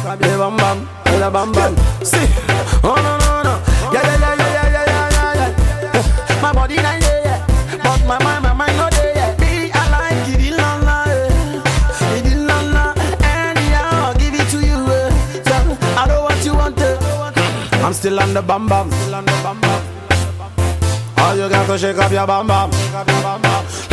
the bam bam, the bam bam. See, oh no no no, yeah yeah yeah yeah yeah yeah yeah yeah. My body not there yeah, but my mind my mind not there yeah. Me I like it in la la, eh. it in la la. Anyhow I'll give it to you. eh. Tell- I know what you want. eh. I'm still on the bam bam, still on the bam bam. All you got to shake up your bam bam.